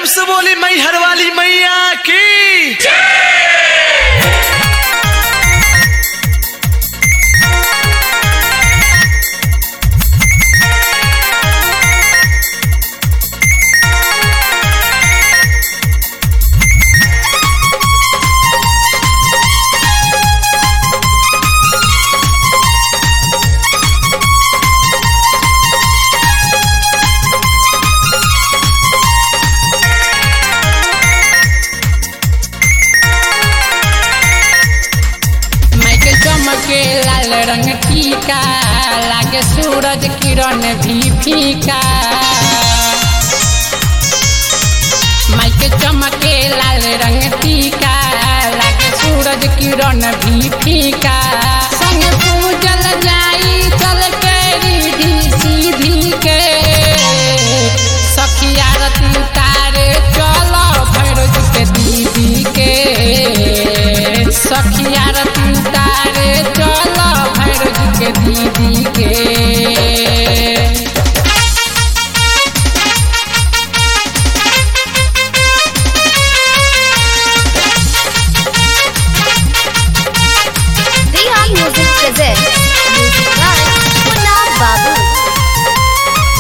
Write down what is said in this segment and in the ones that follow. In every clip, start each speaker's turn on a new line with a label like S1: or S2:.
S1: प्रेम से बोली मैहर वाली मैया की
S2: माइके चमके लाल रंग टीका लागे सूरज किरण भी फीका माइके चमके लाल रंग टीका लागे सूरज किरण भी फीका संग पूजल जाई चल के रिधि सीधी के सखिया रती तारे चलो भैरव के दीदी के सखिया रती तारे चलो भैरव के दीदी के
S3: Reha Music presents Music by Punna Babu.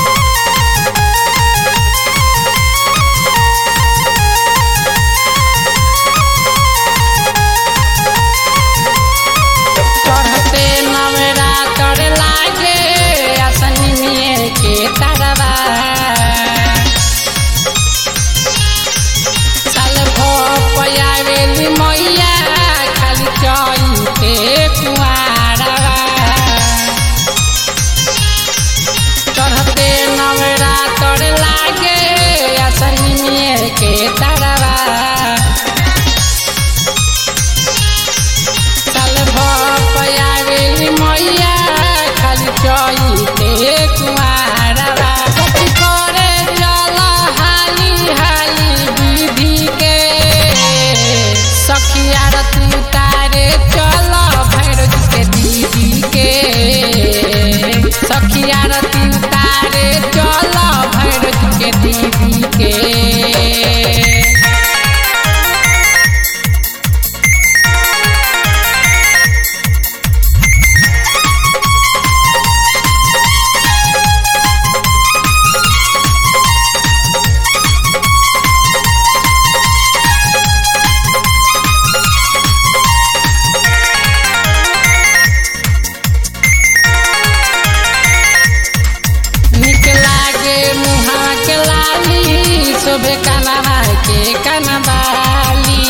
S2: चढ़ते नवरा कर लागे असनी में के तरवा साल भो पयावेली मैया खाली चईते कुआरवा चढ़ते नवरा कर लागे असनी में के तरवा साल भपयावेली मैया खाली चईते कुमारवा कथी करे चल हाली हाली विधि के सखिया रती तारे चल भैरव के दीदी के सखिया रती तारे चल भैरव के दीदी के निक लागे मुहा के लाली शोभे कनवा के कनबाली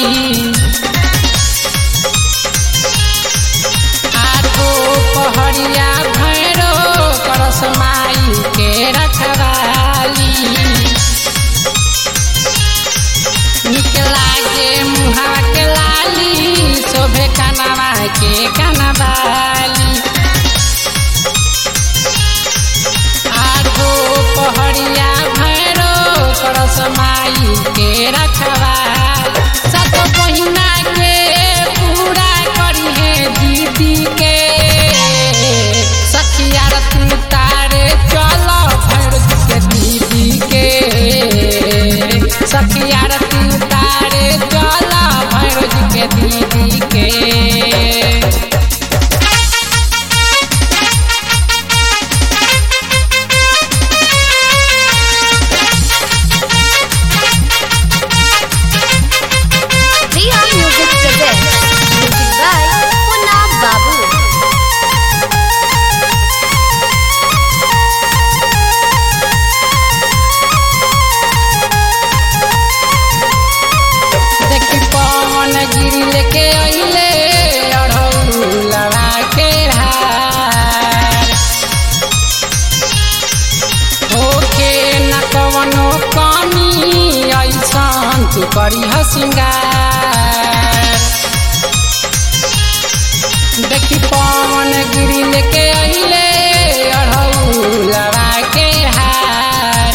S2: आठो पहरिया भैरो करस माई के रखवाली निक लागे मुहा के लाली शोभे कनवा के कनबाली आठो पहरिया भैरो करस माई के रखवा सत महीना के पूरा करी है दीदी के सखिया रतन तारे चलो भैरव के दीदी के सखिया रतन तारे चलो भैरव के दीदी के
S3: Reha Music presents Music by Punna Babu.
S2: देखी पवन गिरी लेके अइले अढ़ौलवा के हार होके न कवनो कमी ऐसन तू करी सिंगार देखी पवन गिरी लेके अइले अढ़ौलवा के हार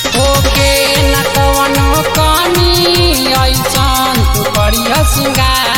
S2: ओके न कवनो कमी ऐसन तू करिया सिंगार